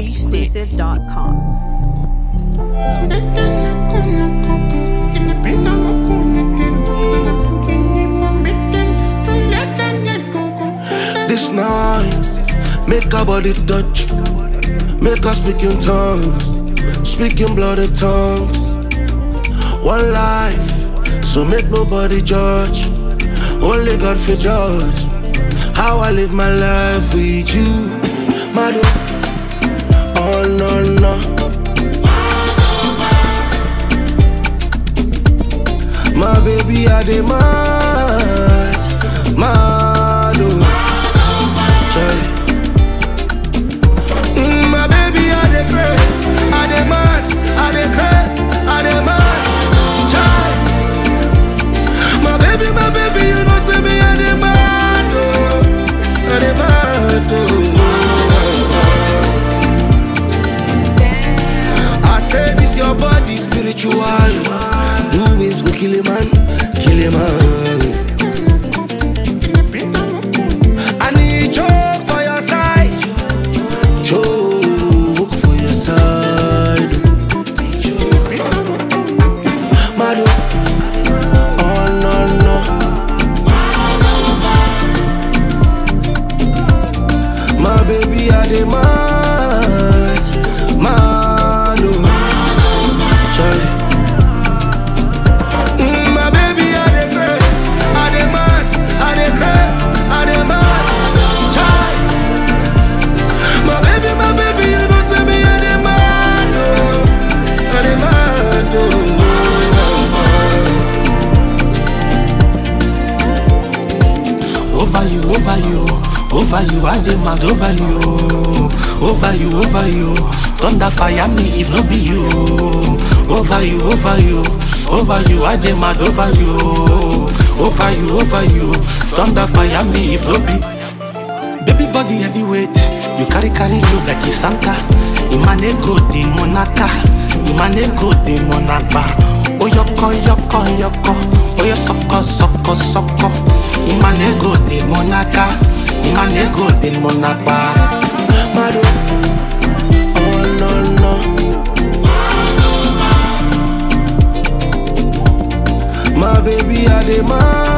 NigerExclusive.com. This night, make our body touch, make us speak in tongues, speak in bloody tongues. One life, so make nobody judge, only God for judge. How I live my life with you, Madu. Oh no no. My baby, I demand, mad, oh. Sorry. Mm, my baby, I the grace, I the mad, I the grace, I the mad, child. My baby, my baby, you know say me I the mad, oh, I the mad, oh. I say this your body spiritual, doings go kill a man, kill a man. I need joke for your side. Joke for your side. Madu. Oh no no. My baby I demand. Madu. Sorry. Mm, my baby I the grace. I demand. I the grace. I demand. Child. My baby, my baby, you know say me I demand, oh, I demand, oh. Over you, over you, over you, I demand over you, over you, over you. Thunder fire me if no be you. Over you, over you, over you, I demand over you, over you, over you. Thunder fire me if no be. Baby body heavyweight, you carry carry load like a Santa. Imane go the monaka, Imane go the monaba. Oyoko yoko yoko, oyo soko soko soko. Imane go the monaka, Imane go the monaba. Mado, oh no no. My baby, I demand,